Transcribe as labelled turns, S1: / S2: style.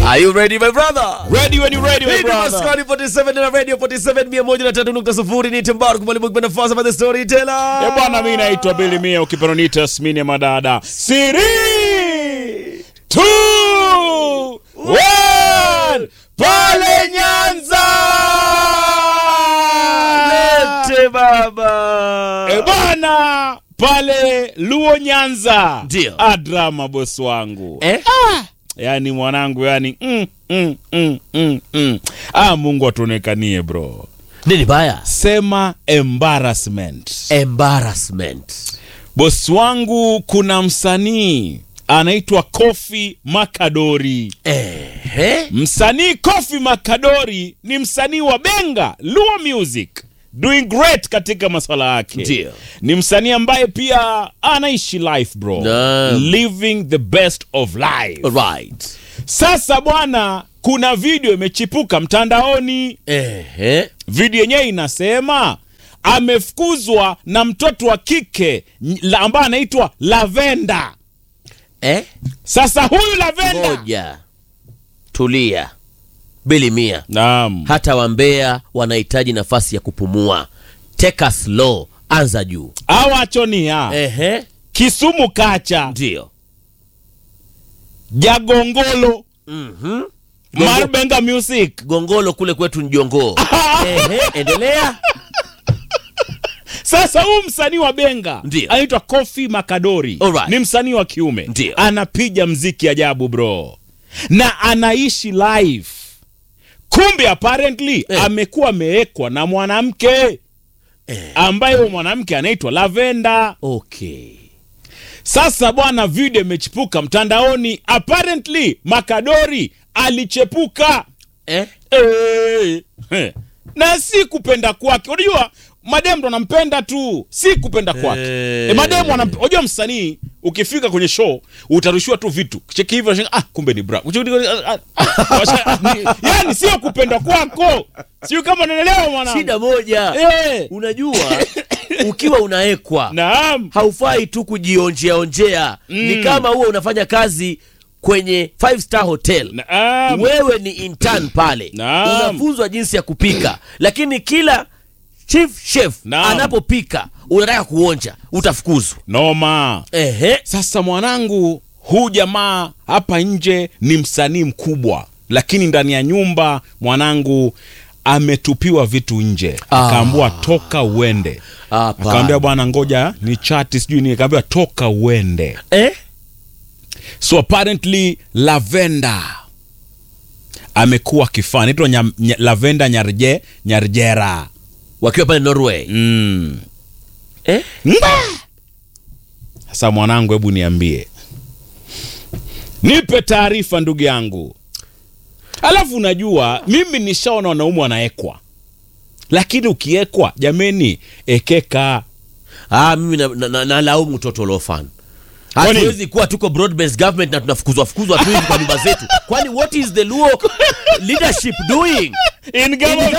S1: Are you ready my brother?
S2: Ready when you ready, my
S1: Hii ni
S2: brother.
S1: Maskani 47 na Radio 47 103.0 ni Timbaru kumalibu kwa nafasi by the storyteller.
S2: Eh, bwana mi naitwa Billy Mia ukipenda niite Yasmini ya madada. Siri! Two! One! Pale Nyanza!
S1: Lete baba.
S2: Eh, bwana pale Luo Nyanza.
S1: Ndio.
S2: Adrama bosi wangu.
S1: Eh?
S2: Yaani mwanangu yani mm, mm, mm, mm, mm. Ah, Mungu atuonekanie bro.
S1: Nini baya?
S2: Sema embarrassment.
S1: Embarrassment.
S2: Bosi wangu kuna msanii anaitwa Kofi Makadori.
S1: Eh?
S2: Msanii Kofi Makadori ni msanii wa Benga Luo Music, doing great katika maswala yake.
S1: Ndio.
S2: Ni msanii ambaye pia anaishi life bro,
S1: Naam.
S2: living the best of life.
S1: Right.
S2: Sasa bwana, kuna video imechipuka mtandaoni.
S1: Eh?
S2: Video yenyewe inasema amefukuzwa na mtoto wa kike n- la- ambaye anaitwa Lavenda.
S1: Eh?
S2: Sasa huyu Lavenda,
S1: Ngoja. Tulia. Bili mia.
S2: naam,
S1: Hata wambea wanahitaji nafasi ya kupumua. Take us slow. Anza juu.
S2: awachonia
S1: Ehe.
S2: Kisumu kacha
S1: Ndio.
S2: Jagongolo
S1: Mhm.
S2: Marbenga Music.
S1: Gongolo kule kwetu ni jongoo. Ehe, endelea.
S2: Sasa huyu msanii wa Benga
S1: Ndio.
S2: anaitwa Kofi Makadori,
S1: Alright.
S2: ni msanii wa kiume,
S1: Ndio.
S2: anapiga mziki ajabu bro, na anaishi live. Kumbe apparently
S1: Eh.
S2: amekuwa amewekwa na mwanamke ambaye huyo mwanamke anaitwa Lavenda.
S1: Okay.
S2: Sasa bwana, video imechipuka mtandaoni, apparently Makadori alichepuka
S1: Eh?
S2: Eh, eh. na si kupenda kwake. Unajua mademu ndo anampenda tu, si kupenda kwake.
S1: Eh.
S2: E, mademu wanamp- unajua msanii ukifika kwenye show utarushiwa tu vitu cheki hivi, unashangaa, ah, kumbe ni bra. Ah, ah, washa- ni- yani sio kupenda kwako, sio kama unaelewa mwanangu.
S1: Shida moja.
S2: Eh,
S1: Unajua ukiwa unaekwa
S2: naam,
S1: haufai tu kujionjea onjea. Ni kama huwa unafanya kazi kwenye five star hotel.
S2: naam.
S1: Wewe ni intern pale,
S2: Naam.
S1: unafunzwa jinsi ya kupika, lakini kila chief chef
S2: Naam.
S1: anapopika unataka kuonja, utafukuzwa.
S2: Noma.
S1: Ehe.
S2: Sasa mwanangu, huu jamaa hapa nje ni msanii mkubwa, lakini ndani ya nyumba mwanangu ametupiwa vitu nje,
S1: Ah.
S2: akaambiwa toka uende.
S1: Hapa.
S2: Akaambia bwana, ngoja ni chati sijui ni, akaambiwa toka uende.
S1: Eh?
S2: So apparently Lavenda amekuwa kifaa anaitwa Nyam- Nya- Lavenda Nyarje Nyarjera
S1: Wakiwa pale Norway.
S2: mm.
S1: Eh?
S2: Mba! Sasa mwanangu, hebu niambie, nipe taarifa ndugu yangu. Alafu unajua mimi nishaona wanaume wanaekwa, lakini ukiekwa, jameni, ekeka.
S1: Ah, mimi nalaumu na, na, nalaumu Total Orphan.
S2: Kwani-
S1: Hatuwezi kuwa tuko broad based government na tunafukuzwa fukuzwa tu hivi kwa nyumba zetu. Kwani what is the Luo leadership doing?
S2: In
S1: In
S2: government.